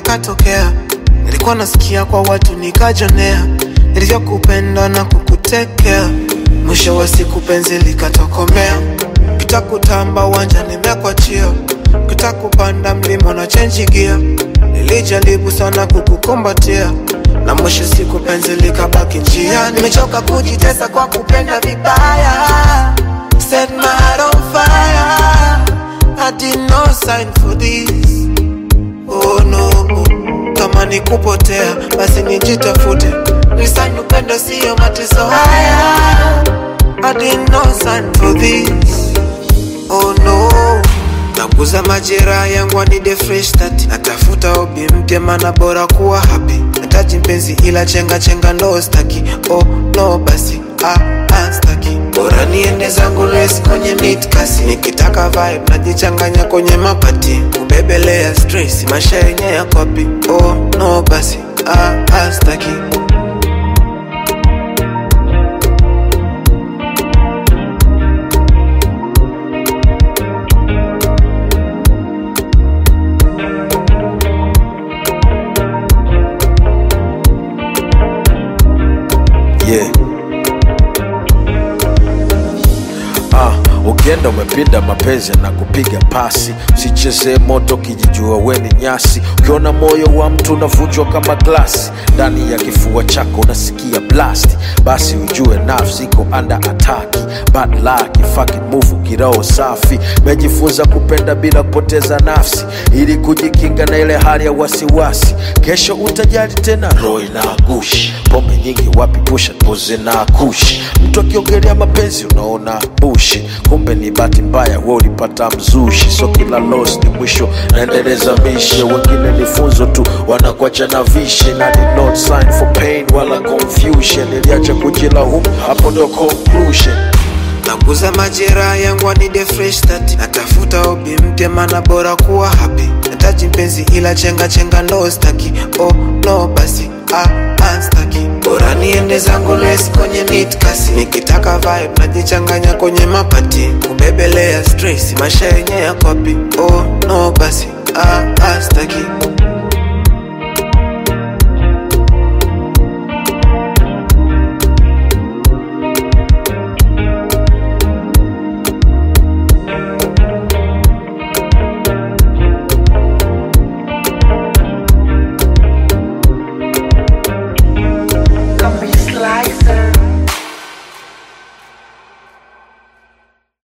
yakatokea nilikuwa nasikia kwa watu nikajonea nilivyokupenda na kukutekea mwisho wa siku penzi likatokomea kitakutamba uwanja nimekwachia kitakupanda mlima na chenji gia nilijaribu sana kukukumbatia na mwisho siku penzi likabaki njia nimechoka kujitesa kwa kupenda vibaya set my heart on fire I did no sign for this oh no kama ni kupotea basi nijitafute nisani upendo siyo mateso haya I did no sign for this oh no naguza majeraha yangu anide fresh start natafuta hobi mpya mana bora kuwa happy nataji mpenzi ila chenga chenga ndo staki oh no basi ah, ah, staki bora niende zangu res kwenye mid kasi nikitaka vibe najichanganya kwenye mapati kubebelea stress maisha yenye ya kopi oh no basi ah, ah, staki yeah. Ah, ukienda umepinda mapenzi na kupiga pasi, usichezee moto kijijua weni nyasi. Ukiona moyo wa mtu unavunjwa kama glasi, ndani ya kifua chako unasikia blast, basi ujue nafsi iko under attack. Bad luck, fucking move, kiroho safi. Mejifunza kupenda bila kupoteza nafsi, ili kujikinga na ile hali ya wasiwasi. Kesho utajali tena, roho inagushi. Pombe nyingi wapi, pusha poze na kushi. Mtu akiongelea mapenzi unaona bushi, kumbe ni bahati mbaya, we ulipata mzushi. So kila loss ni mwisho, naendeleza mishe. Wengine ni funzo tu, wanakuacha na vishe, na ni not sign for pain wala confusion. Niliacha kujilaumu, hapo ndo conclusion. naguza majeraha yangu anide fresh start natafuta hobi mpya mana bora kuwa happy nataji mpenzi ila chenga chenga ndo staki oh no basi ah, ah, staki bora niende zangu les kwenye mid kasi nikitaka vibe najichanganya kwenye mapati kubebelea stress maisha yenye ya kopi oh no basi ah, ah, staki